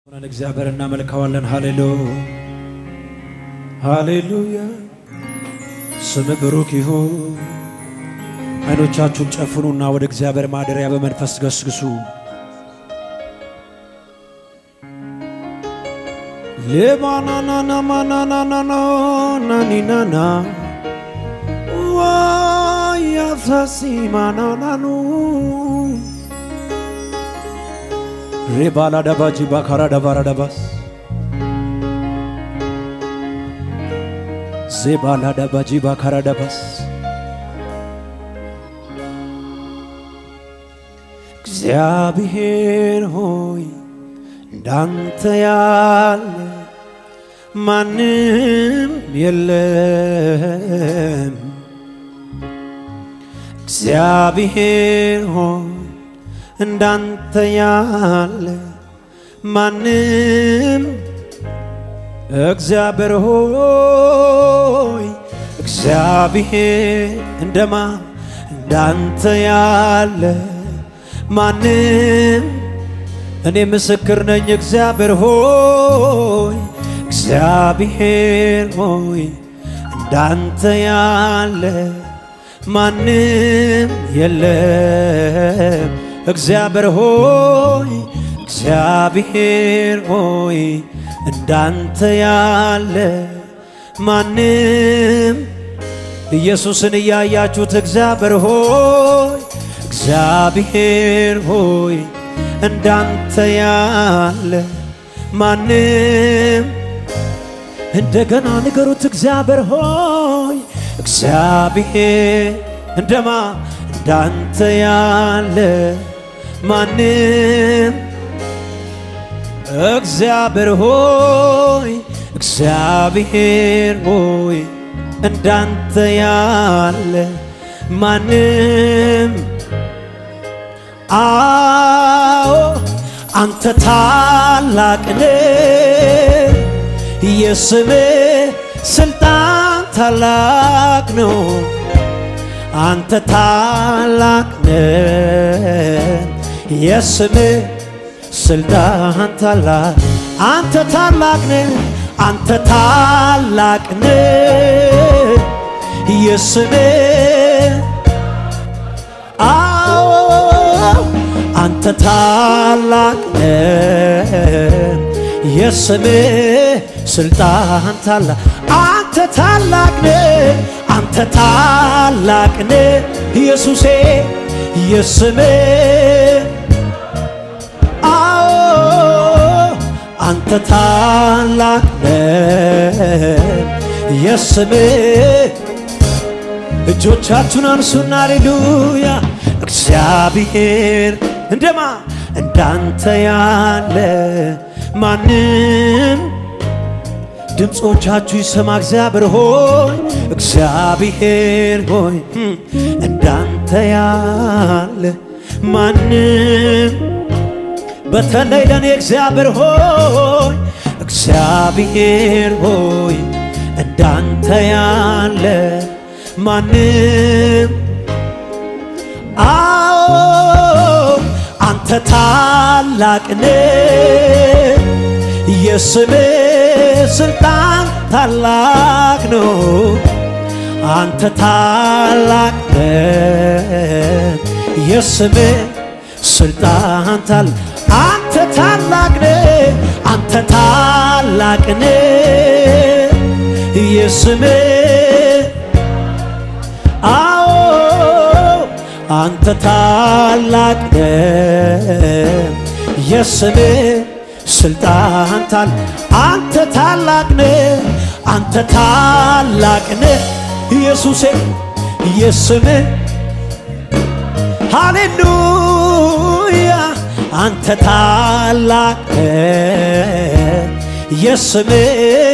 ሆነን እግዚአብሔር እናመልከዋለን። ሃሌሉያ ሃሌሉያ፣ ስም ብሩክ ይሁን። አይኖቻችሁን ጨፍኑና ወደ እግዚአብሔር ማደሪያ በመንፈስ ገስግሱ። ሌባናናናማናናናና ናኒናና ዋያሳሲማናናኑ ሬባላ ደባጂ ባካራ ደባራ ደባስ ዜባላ ደባጂ ባካራ ደባስ እግዚአብሔር ሆይ እንዳንተ ያለ ማንም የለም። እግዚአብሔር ሆይ እንዳንተ ያለ ማንም እግዚአብሔር ሆይ እግዚአብሔር እንደማ እንዳንተ ያለ ማንም እኔ ምስክር ነኝ። እግዚአብሔር ሆይ እግዚአብሔር ሆይ እንዳንተ ያለ ማንም የለም። እግዚአብሔር ሆይ እግዚአብሔር ሆይ እንዳንተ ያለ ማንም ኢየሱስን እያያችሁት እግዚአብሔር ሆይ እግዚአብሔር ሆይ እንዳንተ ያለ ማንም እንደገና ንገሩት እግዚአብሔር ሆይ እግዚአብሔር እንደማ እንዳንተ ያለ ማንም እግዚአብሔር ሆይ እግዚአብሔር ሆይ እንዳንተ ያለ ማንም አዎ አንተ ታላቅ ነህ፣ የስምህ ስልጣን ታላቅ ነው። አንተ ታላቅ ነህ፣ የስምህ ስልጣን ታላቅ አንተ ታላቅ ነህ፣ አንተ ታላቅ ነህ፣ የስምህ አዎ አንተ ታላቅ ነህ፣ የስምህ ስልጣን ታላቅ አንተ ታላቅ ነህ፣ አንተ ታላቅ ነህ ኢየሱሴ የስምህ አዎ አንተ ታላቅ ነህ የስምህ እጆቻችሁን አንሱና አሌሉያ እግዚአብሔር እንደማ እንዳንተ ያለ ማንም ድምፆቻችሁ ይሰማ እግዚአብሔር ሆይ እግዚአብሔር ሆይ እንዳንተ ያለ ማንም በተለይ ለእኔ እግዚአብሔር ሆይ እግዚአብሔር ሆይ እንዳንተ ያለ ማንም አዎ አንተ ታላቅ ነህ፣ የስምህ ስልጣን ታላቅ ነው። አንተ ታላቅ ነህ፣ የስምህ ስልጣን ታላቅ አንተ ታላቅ ነህ፣ አንተ ታላቅ ነህ፣ የስምህ አዎ አንተ ታላቅ ነህ፣ የስምህ ስልጣን ታል አንተ ታላቅ ነህ፣ አንተ ታላቅ ነህ ኢየሱሴ የስምህ ሃሌሉያ አንተ ታላቅ ነህ፣ የስምህ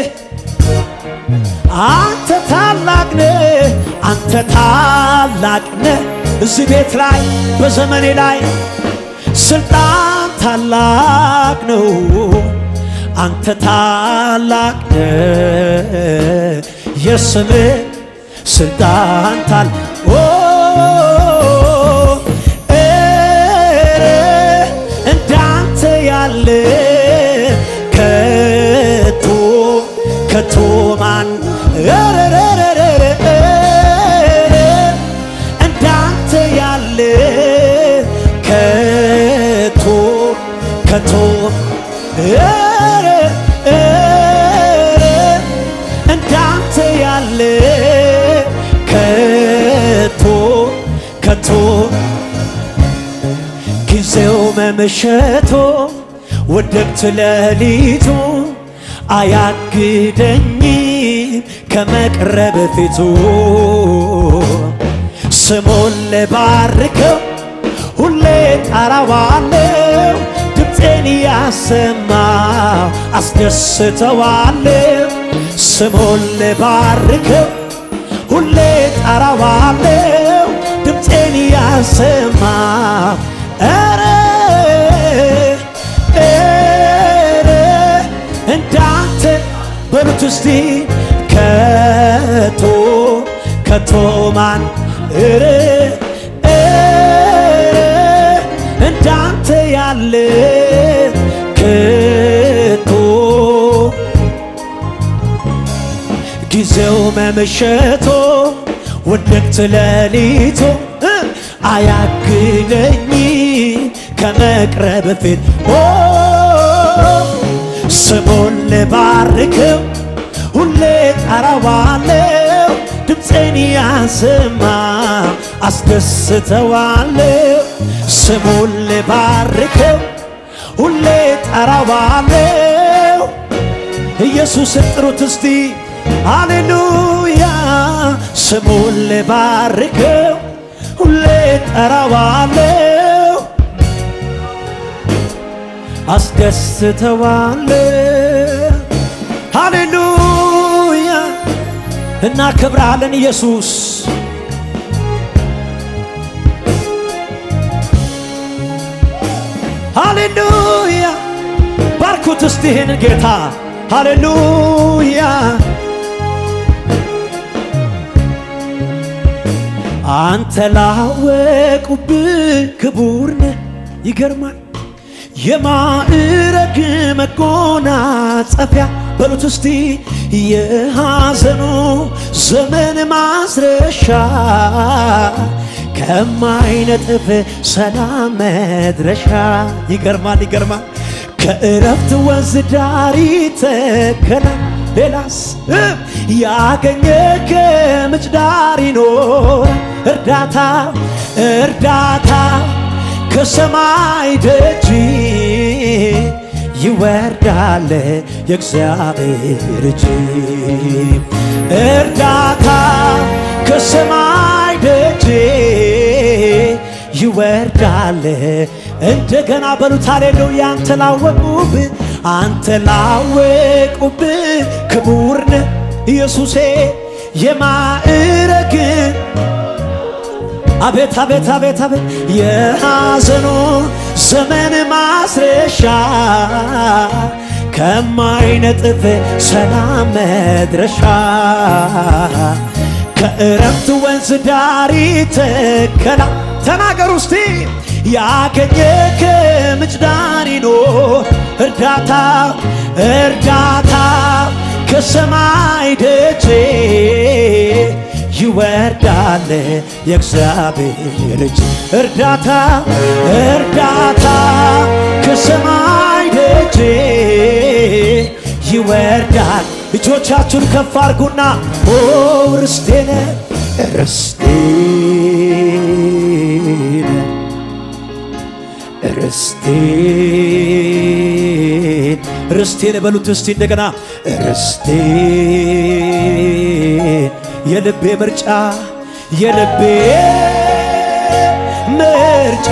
አንተ ታላቅ ነህ፣ አንተ ታላቅ ነህ። እዚህ ቤት ላይ በዘመኔ ላይ ስልጣን ታላቅ ነው። አንተ ታላቅ ነህ፣ የስምህ ስልጣን ታል እንዳንተ ያለ ኧረ ኧረ እንዳንተ ያለ ከቶ ከቶ ጊዜው መመሸቶ ውድቅት ሌሊቱ አያግደኝም ከመቅረብ ፊቱ ስሙን ልባርከው ሁሌ ጠራዋለው ድምፄን ያሰማው አስደስተዋለው ስሙን ልባርከው ሁሌ ጠራዋለው ድምፄን ያሰማው ኧረ ኧረ እንዳንተ በሉት እስቲ ከቶ ከቶ ማን ኧረ ኧረ እንዳንተ ያለ ከቶ ጊዜው መመሸቶ ውድቅት ሌሊቱ እ አያግደኝ ከመቅረብ ፊት ኦ ስሙን ልባርከው ሁሌ ጠራዋለው ድምፄን ያሰማ አስደስተዋለው ስሙን ልባርከው ሁሌ ጠራዋለው ኢየሱስን ጥሩት እስቲ ሃሌሉያ ስሙን ልባርከው ሁሌ ጠራዋለው አስደስተዋለው ሃሌሉያ እናከብራለን ኢየሱስ ሃሌሉያ ባርኩት እስቲ ይህን ጌታ ሃሌሉያ አንተ ላወቁብህ ክቡር ነህ ይገርማል የማዕረግ መጎናጸፊያ በሉት እስቲ የሐዘኑ ዘመን ማስረሻ ከማይነጥፍ ሰላም መድረሻ ይገርማል ይገርማል ከእረፍት ወንዝ ዳር ይተከላል ሌላስ ያገኘ ከምንጭ ዳር ይኖር እርዳታ እርዳታ ከሰማይ ደጅ ይወርዳል የእግዚአብሔር እጅ እርዳታ ከሰማይ ደጅ ይወርዳል እንደገና በሉት ሃሌሉያ አንተ ላወቁብህ አንተ ላወቁብህ ክቡር ነህ ኢየሱሴ የማዕረግን አቤት አቤት አቤት አቤት የሐዘኑ ዘመን ማስረሻ ከማይነጥፍ ሰላም መድረሻ ከእረፍት ወንዝ ዳር ተከላ ተናገር ውስቲ ያገኘ ከምንጭ ዳር ይኖር እርዳታ እርዳታ ከሰማይ ደጄ ይወርዳል የእግዚአብሔር እጅ እርዳታ እርዳታ ከሰማይ ደጄ ይወርዳል። እጆቻችሁን ከፍ አርጉና ኦ ርስቴነ ርስቴን ርስቴን ርስቴን በሉት እስቲ እንደገና ርስቴን የልቤ ምርጫ የልቤ ምርጫ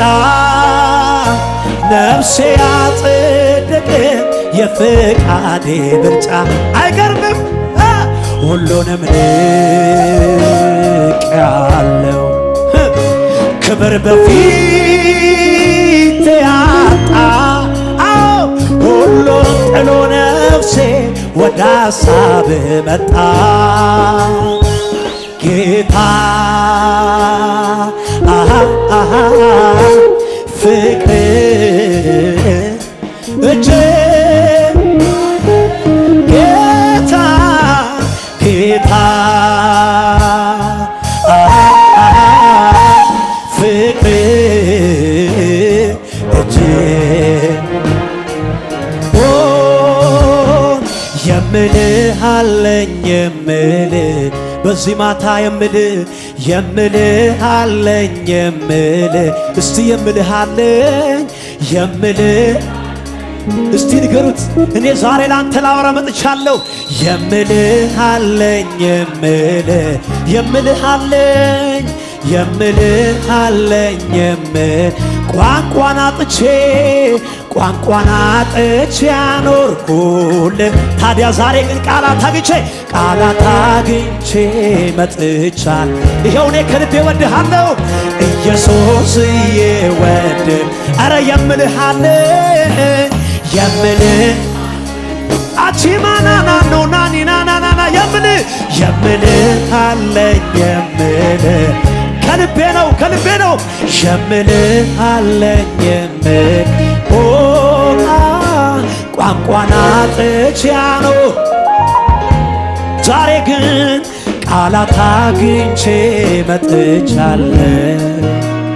ነፍሴ ያጸደቀ የፍቃዴ ምርጫ አይገርምም እ ሁሉንም ንቅ ያለው ክብር በፊት ያጣ አዎ ሁሉን ጥሎ ነፍሴ ወደ ሀሳብ መጣ ጌታ አሃ አሃ ፍቅር እጅ ጌታ ጌታ አሃ አሃ ፍቅር እጅ ኦ የምልህ አለኝ የምልህ በዚህ ማታ የምልህ የምልህ አለኝ የምልህ እስቲ የምልህ አለኝ የምልህ እስቲ ንገሩት እኔ ዛሬ ላንተ ላወራ መጥቻለሁ የምልህ አለኝ የምልህ የምልህ አለኝ የምልህ አለኝ የምል ቋንቋን አጥቼ ቋንቋን አጥቼ ያኖርኩልህ ታዲያ ዛሬ ግን ቃላት አግኝቼ ቃላት አግኝቼ መጥቻል ይኸው እኔ ከልቤ ወድሃለሁ ኢየሱስዬ ወድ አረ የምልህ አለኝ የምልህ አቺማናና ነው ናኒናናናና የምልህ የምልህ አለኝ የምልህ ከልቤ ነው ከልቤ ነው የምልህ አለኝ የምል ኦ ቋንቋን አጥቼ ነው ዛሬ ግን ቃላት አግኝቼ መጥቻለሁ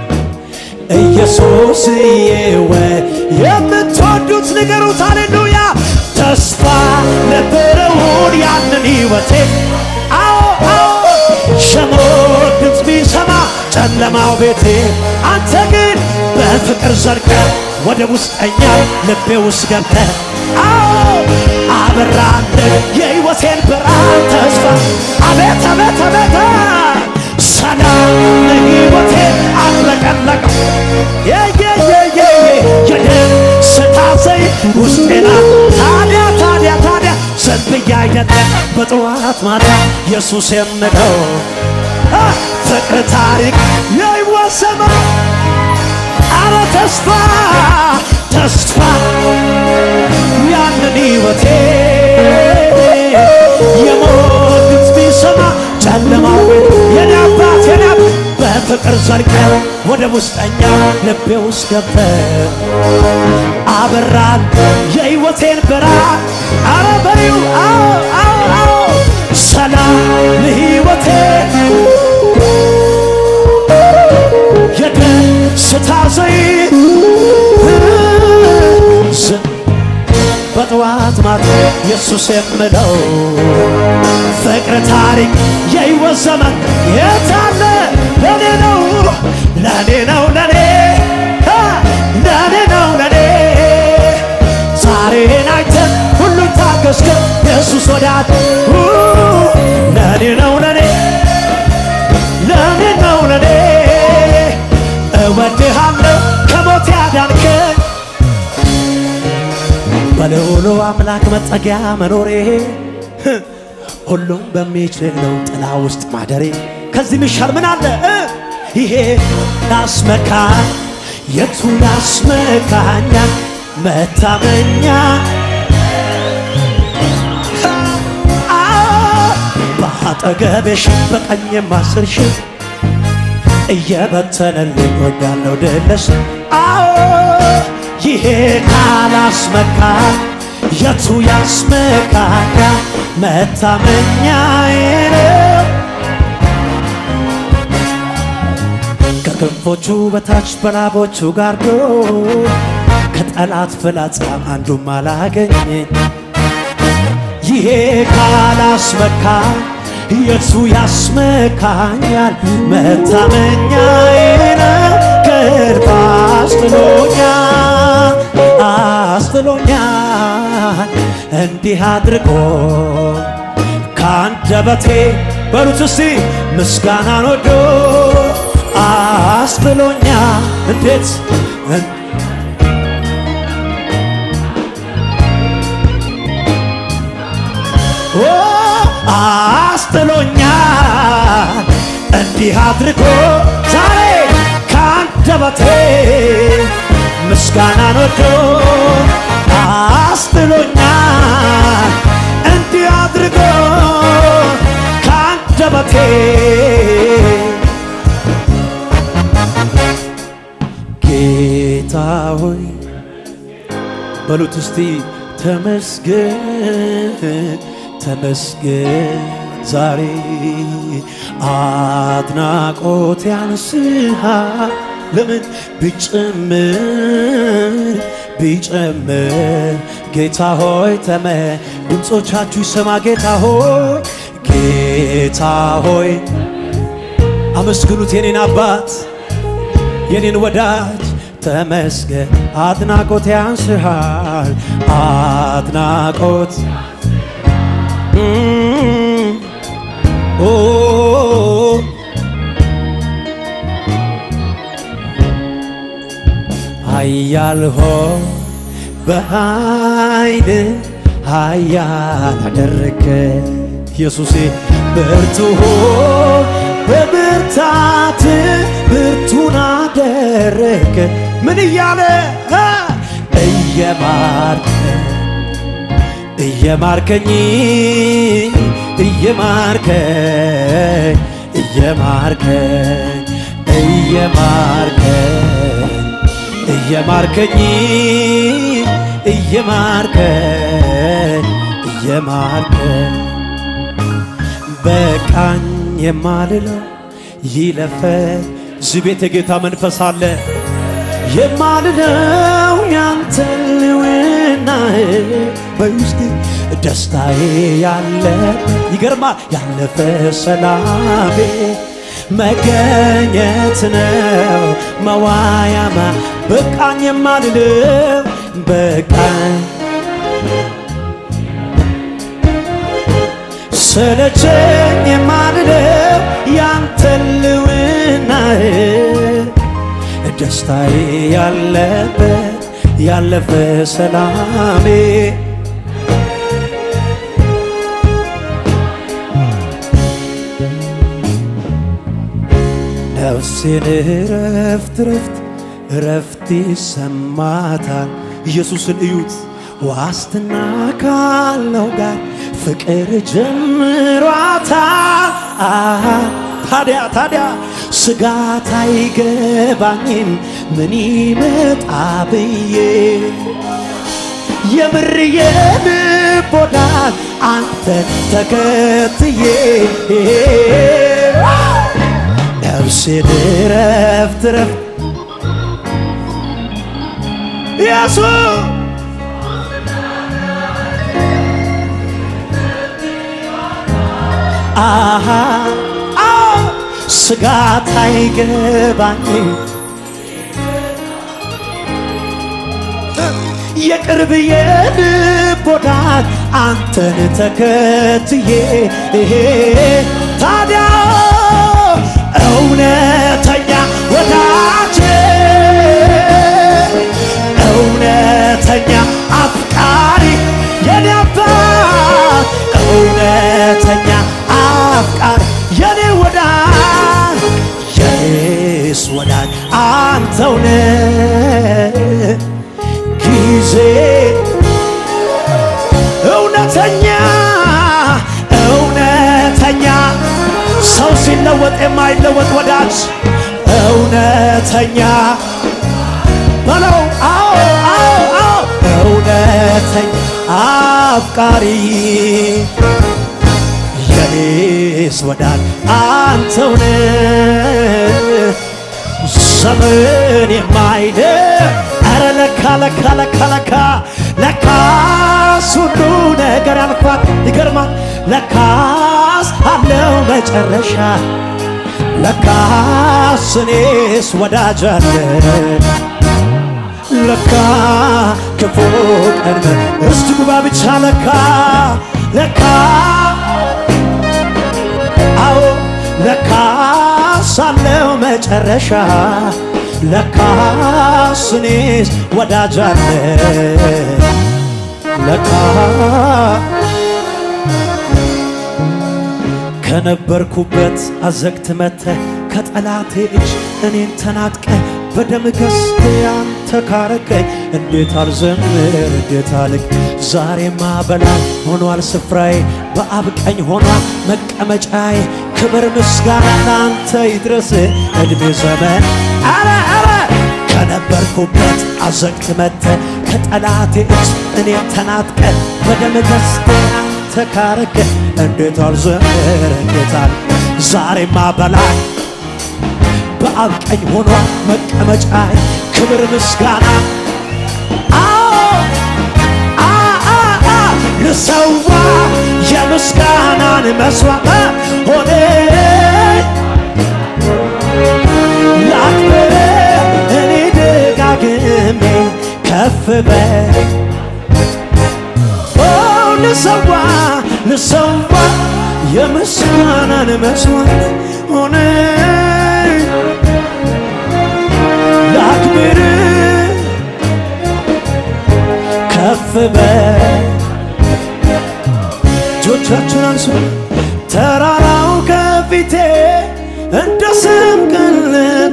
ኢየሱስዬ ወይ የምትወዱት ንገሩት፣ ሃሌሉያ ተስፋ ነበረውን ያንን ሕይወቴ አዎ አዎ የሞት ድምፅ ቢሰማ ጨለማው ቤቴ አንተ ግን በፍቅር ዘልቀ ወደ ውስጠኛ ልቤ ውስጥ ገብተ አዎ አበራለ የሕይወቴን ብርሃን ተስፋ አቤት አቤት አቤት ሰላም ለሕይወቴ አጥለቀለቀው የየየየ የደስታ ዘይት ውስጤና ታዲያ ታዲያ ታዲያ ዘንብያ አይደለም በጠዋት ማታ ኢየሱስ የምለው ፍቅር ታሪክ የሕይወት ዘመን አረ ተስፋ ተስፋ ያንን ሕይወቴ የሞት ድምፅ ቢሰማ ጨለማው የኔ አባት የኔ አባት በፍቅር ዘልቀ ወደ ውስጠኛ ልቤ ውስጥ ገብተ አበራን የሕይወቴን ብርሃን አረ በሪው አዎ አዎ አዎ ሰላም ለሕይወቴ የደስታ ዘይት በጠዋት ማታ ኢየሱስ የምለው ፍቅር ታሪክ የሕይወት ዘመን የታለ ለኔ ነው ለኔ ነው ለኔ ለኔ ነው ለኔ ዛሬን አይተን ሁሉን ታገስከ ኢየሱስ ወዳት ለኔ ነው ለኔ ለኔ ነው ለኔ እወድሃለሁ ከሞት ያዳንከኝ በልዑሉ አምላክ መጠጊያ መኖሬ ሁሉም በሚችለው ጥላ ውስጥ ማደሬ ከዚህ ሚሻል ምን አለ እ? ይሄ ያስመካ የቱ ያስመካኛል መታመኛ አ በአጠገቤሽ በቀኝም አስር ሺህ እየበተነልኝ ወዳለው ድልስ አዎ ይሄ ካላስመካ የቱ ያስመካካ መታመኛዬ ነው ከክንፎቹ በታች በላቦቹ ጋርዶ ከጠላት ፍላጻም አንዱም አላገኘኝ ይሄ ካላስመካ የቱ ያስመካኛል መታመኛዬ ነው ከእርባ አስጥሎኛል አስጥሎኛል እንዲህ አድርጎ ከአንደበቴ በሉት እስቲ ምስጋናን ወዶ አስጥሎኛል እንዴት ኦ አስጥሎኛል እንዲህ አድርጎ ዛሬ ከአንደበቴ ምስጋናን ወዶ አስጥሎኛል እንዲህ አድርጎ ከአንደበቴ ጌታ ሆይ በሉት እስቲ ተመስገን ተመስገን ዛሬ አድናቆት ያንስሃ ለምን ቢጨምር ቢጨምር ጌታ ሆይ ተመ ድምፆቻችሁ ይሰማ ጌታ ሆይ ጌታ ሆይ አመስግኑት የኔን አባት የኔን ወዳጅ ተመስገን አድናቆት ያንስሃል አድናቆት እም፣ ኦ ኃያል ሆይ በኃይል ኃያል አደረገ ኢየሱሴ ብርቱ ሆይ በብርታት ብርቱን አደረገ ምን እያለ እ እየማርከ እየማርከኝ እየማርከኝ እየማርከኝ እየማርከኝ እየማርከኝ እየማርከኝ እየማርከኝ በቃኝ የማልለው ይለፈ እዚህ ቤት የጌታ መንፈስ አለ የማልለው ያንተ ልውና በውስጤ ደስታዬ ያለ ይገርማል ያለፈ ሰላሜ መገኘት ነው መዋያማ በቃኝ የማልለው በቃኝ ሰለቸኝ የማልለው ያንተ ልውና ደስታዬ ያለበት ያለፈ ሰላሜ ነፍሴን ረፍት ረፍት ረፍት ይሰማታል። ኢየሱስን እዩት ዋስትና ካለው ጋር ፍቅር ጀምሯታል። አሃ ታዲያ ታዲያ ስጋት አይገባኝም ምን ይመጣ ብዬ የምር የልብ ወዳጅ አንተን ተከትዬ ነፍሴን ረፍት ረፍት ኢየሱስ አሃ አዎ ስጋት አይገባኝም የቅርብ የልብ ወዳጅ አንተን ተከትዬ ታዲያ እውነተኛ ወዳጅ እውነተኛ አፍቃሪ የኔ አባት እውነተኛ አፍቃሪ የኔ ወዳጅ የኔስ ወዳጅ አንተውነ ጊዜ እውነተኛ እውነተኛ ሰው ሲለወጥ የማይለወጥ ወዳጅ እውነተኛ በለው አዎ አዎ አዎ እውነተኛ አፍቃሪ የኔስ ወዳጅ አንተውነ ዘመን የማይደ አረ ለካ ለካ ለካ ለካ ለካስ ሁሉ ነገር ያልፋል። ይገርማል። ለካስ አለው መጨረሻ ለካስ እኔስ ወዳጅ አለ ለካ ክፉ ቀን እስቲ ጉባ ብቻ ለካ ለካ አዎ ለካስ አለው መጨረሻ ለካስ እኔስ ወዳጅ አለ ለካ ከነበርኩበት አዘግት መተ ከጠላቴ እጅ እኔን ተናጥቀ በደም ገዝተ አንተ ካረከኝ እንዴት አልዘምር እንዴት አልቅ ዛሬማ በላይ ሆኗል ስፍራዬ በአብ ቀኝ ሆኗል መቀመጫዬ ክብር ምስጋና ለአንተ ይድረስ እድሜ ዘመን አረ አረ ከነበርኩበት አዘግት መተ ከጠላቴ እጅ እኔን ተናጥቀ በደም ገዝተ አንተ ካረከ እንዴት አልዘምር እንዴት አልቅ ዛሬማ በላይ በአብ ቀኝ ሆኗል መቀመጫዬ ክብር ምስጋና አዎ አ አ አ ልሰዋ የምስጋናን መስዋዕት ሆነ ላክብር እኔ ደጋግሜ ከፍ በል ኦ ልሰዋ ልሰዋ የምስጋናን መስዋዕት ሆነ ላክብር ከፍ በል እጆቻችሁን አንሱ ተራራው ከፊቴ እንደ ሰም ቀለጠ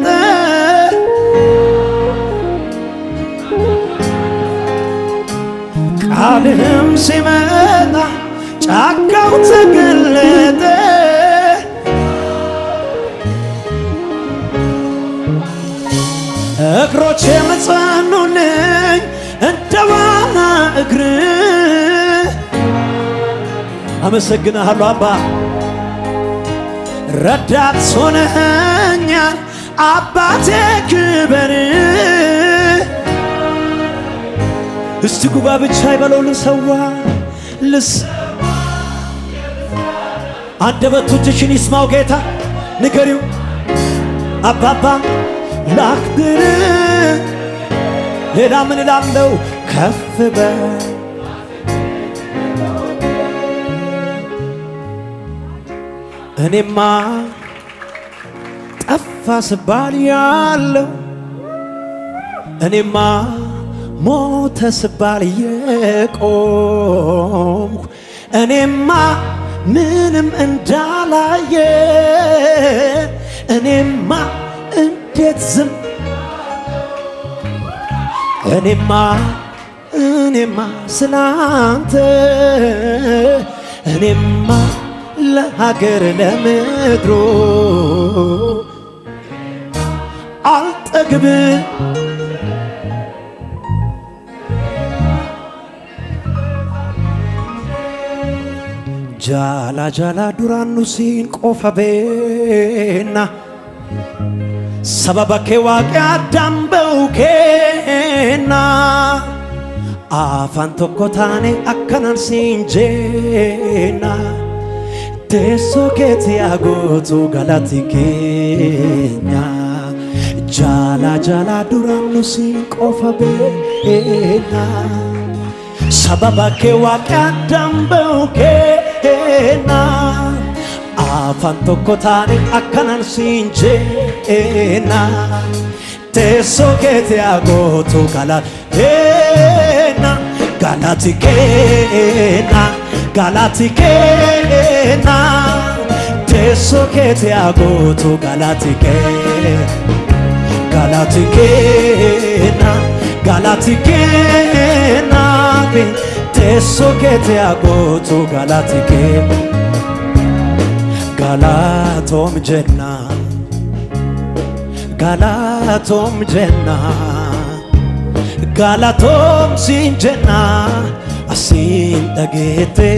ቃልህም ሲመጣ ጫካው ተገለጠ እግሮች የመጸኑልኝ እንደ ዋና እግር አመሰግንሃለሁ አባ ረዳት ሆነኸኛል አባቴ ክበር እስቲ ጉባ ብቻ ይበለው ልሰዋ ልስ አንደበቶችሽን ይስማው ጌታ ንገሪው አባባ ላክብር ሌላ ምን እላለሁ ከፍ በል እኔማ ጠፋ ስባል ያለው እኔማ ሞተ ስባል የቆምኩ እኔማ ምንም እንዳላየ እኔማ እንዴት ዝም እኔማ እኔማ ስላንተ እኔማ ለሀገር ለምድሮ አልጠግብ ጃላ ጃላ ዱራኑ ሲን ቆፈ ቤና sababa kee waaqi addaan ba'u kenna afaan tokko taane akkanan siin jeenna teessoo keetti haa gootu galati keenya jaala jaala duraan nu siin qofa beena sababa kee waaqi addaan ba'u kenna afaan tokko taane akkanan siin jeenna teessoo keetti haa gootu galateena galati keena galati keena teessoo keetti haa gootu galati keena galati keena galati keena teessoo keetti haa gootu galati keena. galatoom jenna galatoom jenna galatoom siin jenna asiin dhageette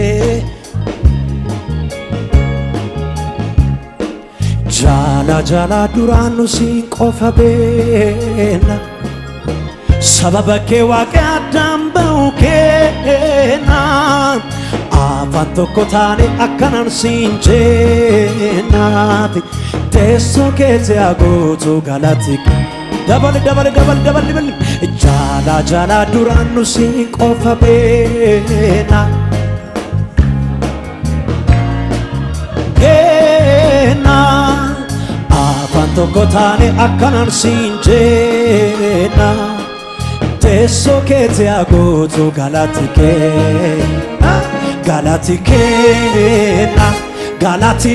jaala jaala duraan nu siin qofa beena sababa kee waaqa addaan ba'u keena afaan tokko taane akkanan siin jeennaati teessoo keetti haa gootu galati dabali dabali dabali dabali dabali jaala jaala duraan nu siin qofa beena keena afaan tokko taane akkanan siin jeenna teessoo keetti haa gootu galati keena galati keena galati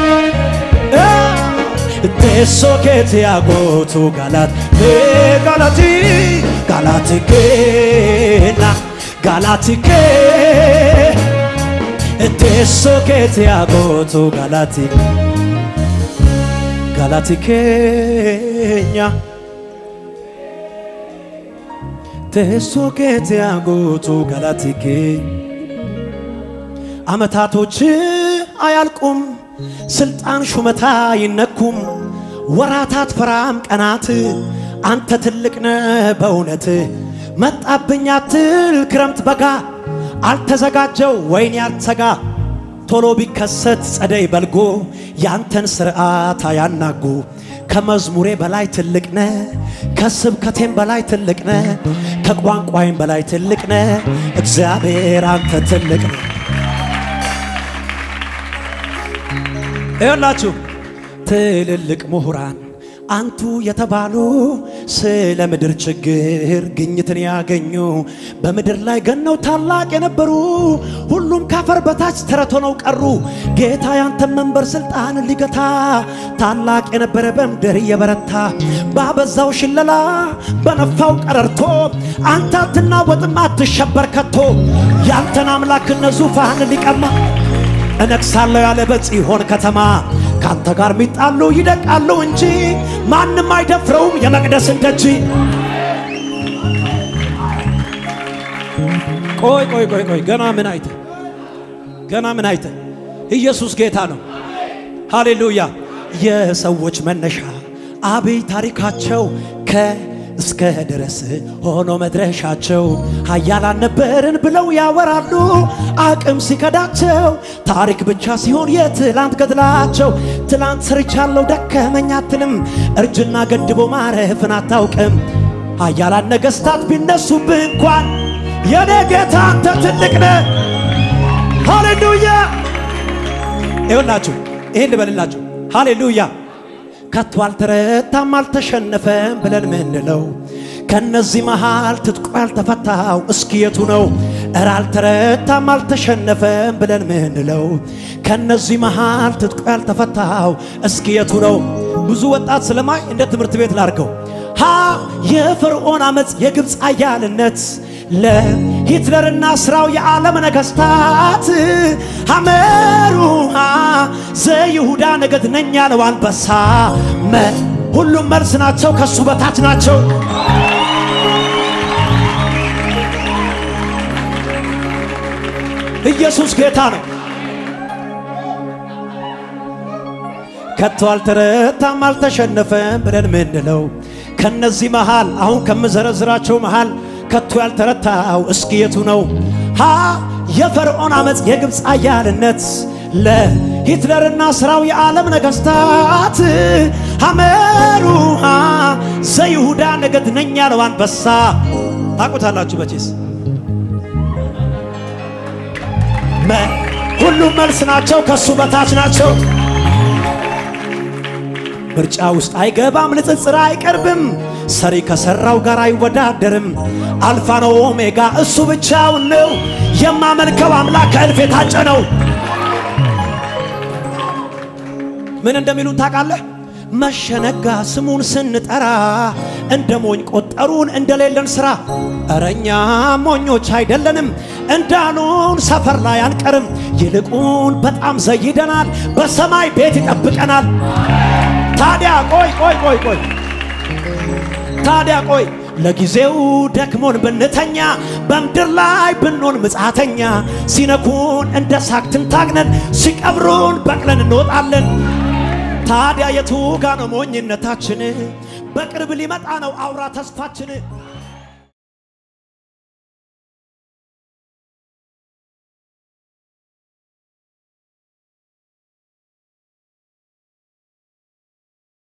teessoo keetti haa gootu galati galati galati keena galati kee teessoo keetti haa gootu galati galati keenya teessoo keetti haa gootu galati keenya አመታቶች አያልቁም፣ ስልጣን ሹመታ አይነኩም፣ ወራታት ፈራም ቀናት አንተ ትልቅ ነህ በእውነት መጣብኝ አትል ክረምት በጋ አልተዘጋጀው ወይን ያልተጋ ቶሎ ቢከሰት ጸደይ በልጎ ያንተን ስርዓት አያናጉ ከመዝሙሬ በላይ ትልቅ ነ ከስብከቴም በላይ ትልቅ ነ ከቋንቋይም በላይ ትልቅ ነ እግዚአብሔር አንተ ትልቅ ነ ይኸውላችሁ ትልልቅ ምሁራን አንቱ የተባሉ ስለ ምድር ችግር ግኝትን ያገኙ በምድር ላይ ገነው ታላቅ የነበሩ ሁሉም ካፈር በታች ተረት ሆነው ቀሩ። ጌታ ያንተን መንበር ስልጣን ሊገታ ታላቅ የነበረ በምድር እየበረታ ባበዛው ሽለላ በነፋው ቀረርቶ አንተ አትናወጥም አትሸበር ከቶ ያንተን አምላክነት ዙፋን ሊቀማ እነግሳለሁ ያለ በጽዮን ከተማ ካንተ ጋር ሚጣሉ ይደቃሉ እንጂ ማንም አይደፍረውም የመቅደስን ደጅ። ቆይ ቆይ ቆይ ቆይ ገና ምን አይተ ገና ምን አይተ ኢየሱስ ጌታ ነው። ሃሌሉያ። የሰዎች መነሻ አብይ ታሪካቸው ከ እስከ ድረስ ሆኖ መድረሻቸው ኃያላን ነበርን ብለው ያወራሉ። አቅም ሲከዳቸው ታሪክ ብቻ ሲሆን የትላንት ገድላቸው ትላንት ሰርቻለሁ ደከመኝ አትልም። እርጅና ገድቦ ማረፍን አታውቅም። ኃያላን ነገሥታት ቢነሱብህ እንኳን የኔ ጌታ አንተ ትልቅ ነህ። ሃሌሉያ። ይኸውላችሁ ይህን ልበልላችሁ። ሃሌሉያ ከቶ አልተረታም አልተሸነፈም ብለን ምንለው ከነዚህ መሃል ትጥቁ ያልተፈታው እስኪ የቱ ነው? እረ አልተረታም አልተሸነፈም ብለን ምንለው ከነዚህ መሃል ትጥቁ ያልተፈታው እስኪ የቱ ነው? ብዙ ወጣት ስለማይ እንደ ትምህርት ቤት ላርገው ሀ የፈርዖን አመፅ የግብፅ አያልነት ለሂትለርና ስራው የዓለም ነገሥታት ሐመሩሃ ዘይሁዳ ነገድ ነኝ ያለው አንበሳ ሁሉም መልስ ናቸው፣ ከሱ በታች ናቸው። ኢየሱስ ጌታ ነው። ከቶ አልተረታም አልተሸነፈም ብለን ምንለው ከነዚህ መሃል አሁን ከምዘረዝራቸው መሃል ከቶ ያልተረታው እስኪ የቱ ነው? ሀ የፈርዖን አመፅ የግብፅ አያልነት ለሂትለርና ስራው የዓለም ነገሥታት ሐመሩሃ ዘይሁዳ ነገድ ነኝ ያለው አንበሳ ታቁታላችሁ መቼስ ሁሉም መልስ ናቸው፣ ከሱ በታች ናቸው። ምርጫ ውስጥ አይገባም፣ ንጽጽር አይቀርብም። ሰሪ ከሰራው ጋር አይወዳደርም። አልፋ ነው ኦሜጋ እሱ ብቻውን ነው። የማመልከው አምላክ ከእልፍ የታጨ ነው። ምን እንደሚሉን ታውቃለህ? መሸነጋ ስሙን ስንጠራ እንደ ሞኝ ቆጠሩን እንደሌለን ሥራ። እረኛ ሞኞች አይደለንም እንዳሉን ሰፈር ላይ አንቀርም። ይልቁን በጣም ዘይደናል፣ በሰማይ ቤት ይጠብቀናል። ታዲያ ቆይ ቆይ ቆይ ቆይ ታዲያ ቆይ ለጊዜው ደክሞን ብንተኛ በምድር ላይ ብንሆን ምጽአተኛ ሲነኩን እንደ ሳክትን ታግነን ሲቀብሩን በቅለን እንወጣለን። ታዲያ የቱ ጋ ነው ሞኝነታችን? በቅርብ ሊመጣ ነው አውራ ተስፋችን።